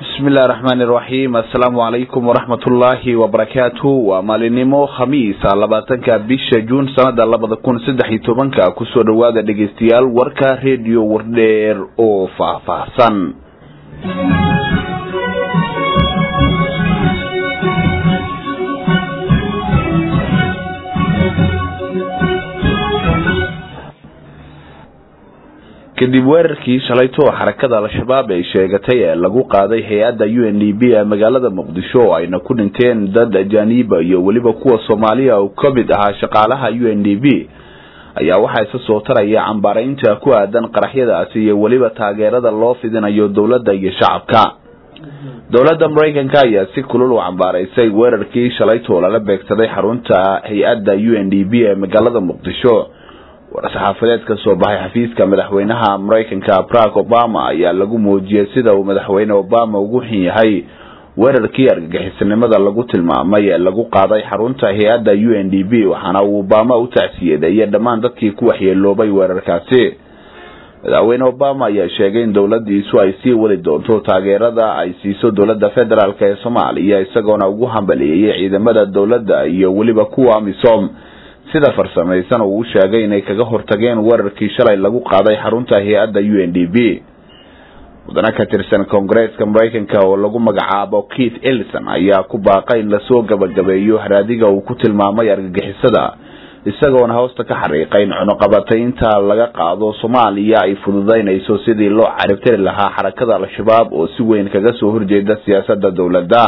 bismillahi raxmaani raxiim assalaamu calaykum waraxmatullaahi wabarakaatu waa maalinimo khamiisa labaatanka bisha juun sanada labada kun saddex iyo tobanka kusoo dhawaada dhegeystayaal warka rediyo wardheer oo faahfaahsan kadib weerarkii shalayto xarakada al-shabaab ay sheegatay ee lagu qaaday hay-adda u n d b ee magaalada muqdisho oo ayna ku dhinteen dad ajaaniiba iyo weliba kuwa soomaaliya oo ka mid ahaa shaqaalaha u n d b ayaa waxaa isa soo taraya cambaaraynta ku aadan qaraxyadaasi iyo weliba taageerada loo fidinayo dowladda iyo shacabka dowladda maraykanka ayaa si kulul u cambaaraysay weerarkii shalayto lala beegsaday xarunta hay-adda u n d b ee magaalada muqdisho war-saxaafadeed ka soo baxay xafiiska madaxweynaha maraykanka barack obama ayaa lagu muujiyey sida uu madaxweyne obama ugu xun yahay weerarkii argagixisanimada lagu tilmaamay ee lagu qaaday xarunta hay-adda u n d b waxaana uu obama u tacsiyadeeyay dhammaan dadkii ku waxyeeloobay weerarkaasi madaxweyne obama ayaa sheegay in dowladiisu ay sii wadi doonto taageerada ay siiso dowladda federaalk ee soomaaliya isagoona ugu hambaliyeeyay ciidamada dowladda iyo weliba kuwa amisom sida farsamaysan uu u sheegay inay kaga hortageen weerarkii shalay lagu qaaday xarunta hay-adda u n d b mudane ka tirsan koongareeska maraykanka oo lagu magacaabo keith ellison ayaa ku baaqay in lasoo gabagabeeyo haraadiga uu ku tilmaamay argagixisada isagoona hoosta ka xariiqay in cunuqabataynta laga qaado soomaaliya ay fududaynayso sidii loo caribtiri lahaa xarakada al-shabaab oo si weyn kaga soo horjeeda siyaasada dowladda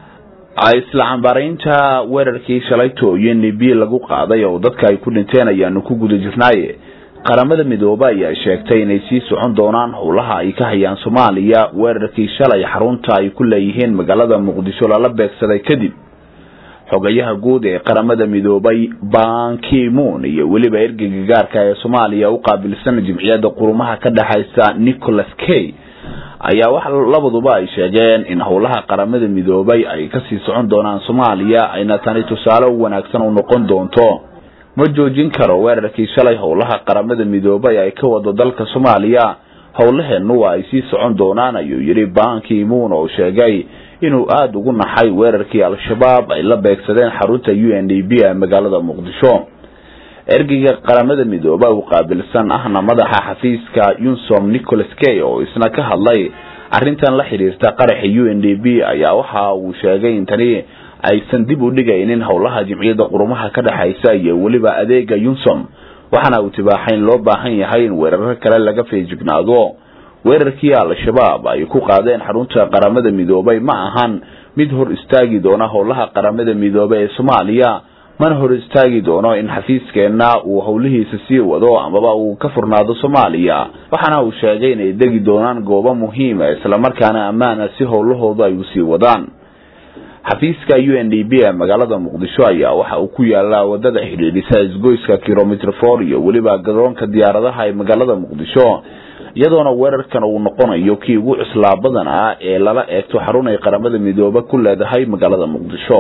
isla cambaaraynta weerarkii shalayto u n d b lagu qaaday oo dadka ay ku dhinteen ayaanu ku guda jirnaaye qaramada midoobe ayaa sheegtay inay sii socon doonaan howlaha ay ka hayaan soomaaliya weerarkii shalay xarunta ay ku leeyihiin magaalada muqdisho lala beegsaday kadib xogayaha guud ee qaramada midoobay bankimoon iyo weliba ergeyga gaarka ee soomaaliya u qaabilsan jimciyadda qurumaha ka dhexaysa nicholas kay ayaa wax labaduba ay sheegeen in howlaha qaramada midoobay ay kasii socon doonaan soomaaliya ayna tani tusaale u wanaagsan u noqon doonto ma joojin karo weerarkii shalay howlaha qaramada midoobay ay ka wado dalka soomaaliya howlaheenu waa ay sii socon doonaan ayuu yidhi banki moon oo sheegay inuu aada ugu naxay weerarkii al-shabaab ay la beegsadeen xarunta u n d b ee magaalada muqdisho ergeyga qaramada midooba u qaabilsan ahna madaxa xafiiska yunsom nicholas kay oo isna ka hadlay arrintan la xiriirta qaraxa u n d b ayaa waxa uu sheegay in tani aysan dib u dhigaynin howlaha jimciyadda qurumaha ka dhexaysa iyo weliba adeega yunsom waxaana uu tibaaxay in loo baahan yahay in weeraro kale laga feejignaado weerarkii al-shabaab ay ku qaadeen xarunta qaramada midoobay ma ahan mid hor istaagi doona howlaha qaramada midoobe ee soomaaliya mana hor istaagi doono in xafiiskeenna uu howlihiisa sii wado amaba uu ka furnaado soomaaliya waxaana uu sheegay inay degi doonaan goobo muhiima islamarkaana ammaana si howlahoodu ay usii wadaan xafiiska u n d b ee magaalada muqdisho ayaa waxa uu ku yaalaa wadada xidhiidhisa isgoyska kilomitr for iyo weliba garoonka diyaaradaha ee magaalada muqdisho iyadoona weerarkan uu noqonayo kii ugu cuslaa badan ah ee lala eegto xarun ay qaramada midoobe ku leedahay magaalada muqdisho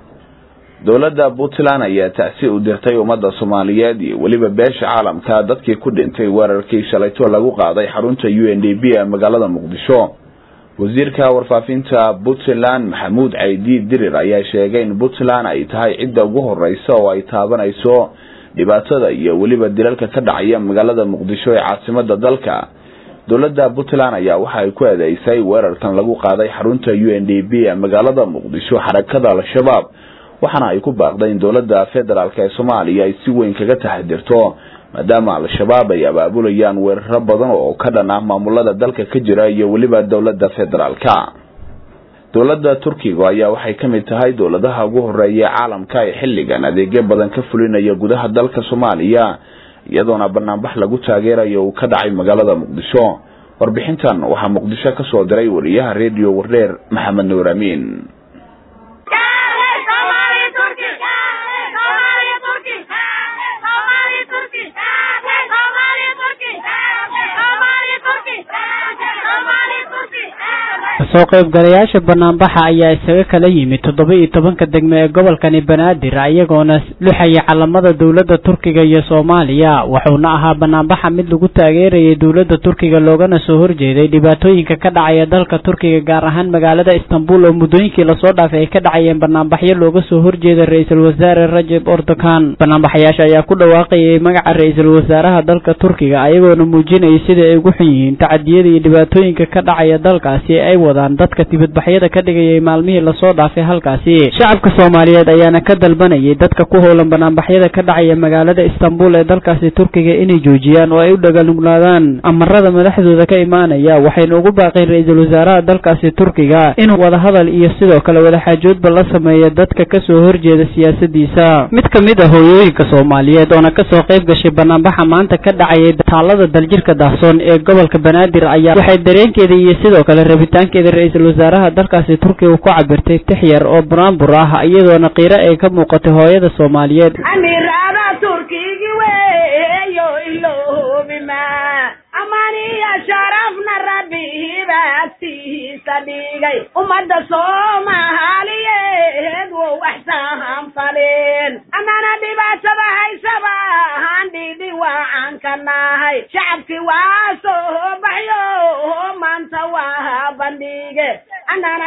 dowladda puntland ayaa tacsi u dirtay ummadda soomaaliyeed iyo weliba beesha caalamka dadkii ku dhintay weerarkii shalayto lagu qaaday xarunta u n d b ee magaalada muqdisho wasiirka warfaafinta puntland maxamuud caydi dirir ayaa sheegay in puntland ay tahay cidda ugu horeysa oo ay taabanayso dhibaatada iyo weliba dilalka ka dhacaya magaalada muqdisho ee caasimada dalka dowladda puntland ayaa waxa ay ku eedeysay weerarkan lagu qaaday xarunta u n d b ee magaalada muqdisho xarakada al-shabaab waxaana ay ku baaqday in dowladda federaalk ee soomaaliya ay si weyn kaga taxadirto maadaama al-shabaab ay abaabulayaan weeraro badan oo ka dhan ah maamulada dalka ka jira iyo weliba dowladda federaalka dowladda turkiga ayaa waxay ka mid tahay dowladaha ugu horeeya caalamka ee xilligan adeegyo badan ka fulinaya gudaha dalka soomaaliya iyadoona banaanbax lagu taageerayo uu ka dhacay magaalada muqdisho warbixintan waxaa muqdisho ka soo diray wariyaha rediyo wardheer maxamed nuur amiin kasoo qaybgalayaasha banaanbaxa ayaa isaga kala yimid toddoba iyo tobanka degme ee gobolkani banaadir iyagoona luxaya calamada dowladda turkiga iyo soomaaliya wuxuuna ahaa banaanbaxa mid lagu taageerayay dowladda turkiga loogana soo horjeeday dhibaatooyinka ka dhacaya dalka turkiga gaar ahaan magaalada istanbul oo muddooyinkii lasoo dhaafay ay ka dhacayeen banaanbaxyo looga soo horjeeda ra-iisul wasaare rajab erdogan banaanbaxayaasha ayaa ku dhawaaqayay magaca ra-iisul wasaaraha dalka turkiga ayagoona muujinayay sida ay ugu xun yihiin tacadiyada iyo dhibaatooyinka ka dhacaya dalkaasi ay wadaan dadka dibadbaxyada ka dhigayay maalmihii lasoo dhaafay halkaasi shacabka soomaaliyeed ayaana ka dalbanayay dadka ku howlan banaanbaxyada ka dhacaya magaalada istanbul ee dalkaasi turkiga inay joojiyaan oo ay u dhagalugnaadaan amarada madaxdooda ka imaanaya waxayna ugu baaqeen ra-iisul wasaaraha dalkaasi turkiga inuu wadahadal iyo sidoo kale wadaxaajoodba la sameeya dadka kasoo horjeeda siyaasadiisa mid ka mid a hooyooyinka soomaaliyeed oona kasoo qayb gashay banaanbaxa maanta ka dhacayay taalada daljirka daahsoon ee gobolka banaadir ayaa waxay dareenkeeda iyo sidoo kale rabitaankeeda ra-iisul wasaaraha dalkaasi turkiga ku cabirtay tix yar oo buraanbur ah iyadoona qiiro ay ka muuqatay hooyada soomaaliyeed amirada turkigi weyo ilobima amaniya sharafna rabbihiba agtiisa dhigay ummadda soomaaliyeed wo waxsahan faleen amana dhibaatada haysaba handhidhi waacan ka nahay shacabki waa soo baxyo maanta waa bandhige anana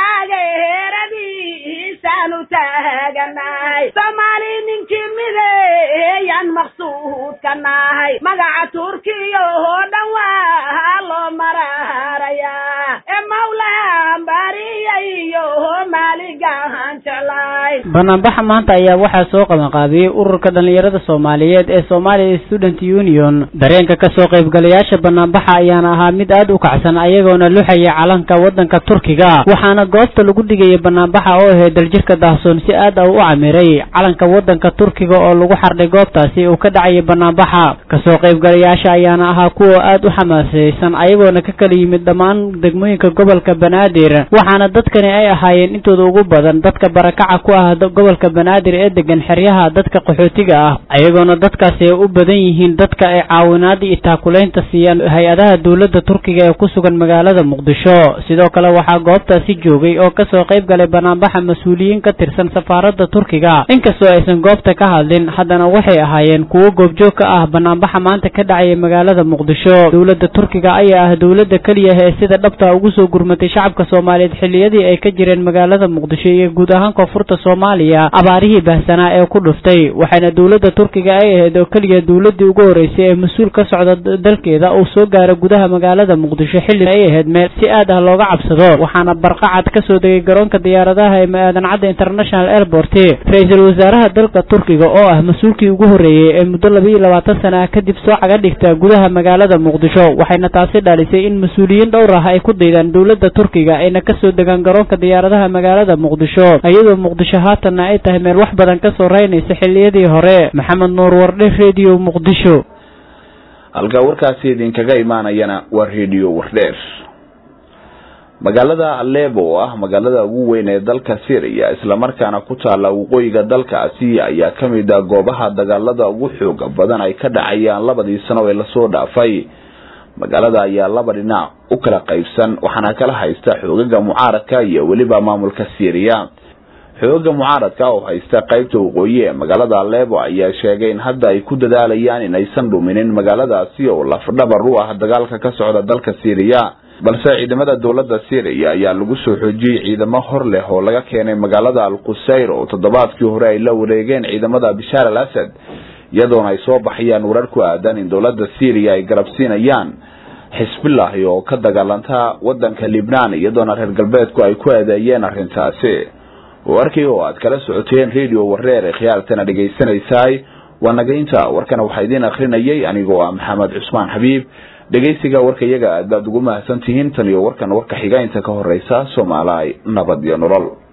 taageeradiisaanu taaganahay soomaali ninkii mideeyaan maqsuud ka nahay magaca turkiya oo dhan waa loo maraarayaa ee mawlahan bariyayo maaligahan jeclay banaanbaxa maanta ayaa waxaa soo qabanqaabiyey ururka dhallinyarada soomaaliyeed ee somalia student union dareenka kasoo qaybgalayaasha banaanbaxa ayaana ahaa mid aad u kacsan ayagoona luxaya calanka wadanka turkiga waxaana goobta lagu dhigayay banaanbaxa oo ahayd daljirka daahsoon si aad ah u camiray calanka wadanka turkiga oo lagu xardhay goobtaasi uu ka dhacayay banaanbaxa kasoo qaybgalayaasha ayaana ahaa kuwa aad u xamaasaysan ayagoona ka kala yimid dhammaan degmooyinka gobolka banaadir waxaana dadkani ay ahaayeen intooda ugu badan dadka barakaca ku ah gobolka banaadir ee degan xeryaha dadka qaxootiga ah ayagoona dadkaasi ay u badan yihiin dadka ay caawinaada iyo taakulaynta siiyaan hay-adaha dowladda turkiga ee ku sugan magaalada muqdisho sidoo kale waxaa goobtaasi joogay oo kasoo qayb galay banaanbaxa mas-uuliyiin ka tirsan safaaradda turkiga inkastoo aysan goobta ka hadlin haddana waxay ahaayeen kuwo goobjoog ka ah banaanbaxa maanta ka dhacaya magaalada muqdisho dowladda turkiga ayaa ah dowladda keliya ee sida dhabta ugu soo gurmatay shacabka soomaaliyeed xilliyadii ay ka jireen magaalada muqdisho iyo guud ahaan koonfurta soomaaliya abaarihii bahsanaa ee ku dhuftay waxaana dowladda turkiga ay ahayd oo keliya dowladdii ugu horreysay ee mas-uul ka socda dalkeeda uu soo gaaro gudaha magaalada muqdisho xilli ay ahayd meel si aad ah looga cabsado waxaana barqacad ka soo degay garoonka diyaaradaha ee maadan cadda international airport ra-iisul wasaaraha dalka turkiga oo ah mas-uulkii ugu horreeyey ee muddo laba iyo labaatan sana ah kadib soo caga dhigta gudaha magaalada muqdisho waxayna taasi dhalisay in mas-uuliyiin dhowr ah ay ku daydaan dowladda turkiga ayna kasoo degaan garoonka diyaaradaha magaalada muqdisho iyadoo muqdisho haatanna ay tahay meel wax badan kasoo reynaysa xilliyadii hore maxamed nuur wardhe redio muqdisho halka warkaasi idinkaga imaanayana waa redio wardheer magaalada aleebo oo ah magaalada ugu weyn ee dalka syria islamarkaana ku taala waqooyiga dalkaasi ayaa kamid ah goobaha dagaalada ugu xooga badan ay ka dhacayaan labadii sano ee lasoo dhaafay magaalada ayaa laba dhinac u kala qaybsan waxaana kala haysta xoogaga mucaaradka iyo weliba maamulka syria xoogaga mucaaradka oo haysta qaybta waqooyi ee magaalada aleebo ayaa sheegay in hadda ay ku dadaalayaan inaysan dhuminin magaaladaasi oo lafdhabar u ah dagaalka ka socda dalka syria balse ciidamada dowladda syria ayaa lagu soo xoojiyey ciidamo hor leh oo laga keenay magaalada al qusayr oo toddobaadkii hore ay la wareegeen ciidamada bishaar al asad iyadoona ay soo baxayaan warar ku aadan in dowladda syria ay garabsiinayaan xisbillahi oo ka dagaalanta wadanka libnaan iyadoona reer galbeedku ay ku adeeyeen arrintaasi warkii oo aad kala socoteen radio wareer ee khiyaaltana dhegaysanaysaay waa nagaynta warkana waxaa idiin akrinayay anigoo ah maxamed cusmaan xabiib dhegaysiga warka iyaga aad baad ugu mahadsan tihiin tan iyo warkan warka xiga inta ka horeysa soomaaliy nabad iyo nolol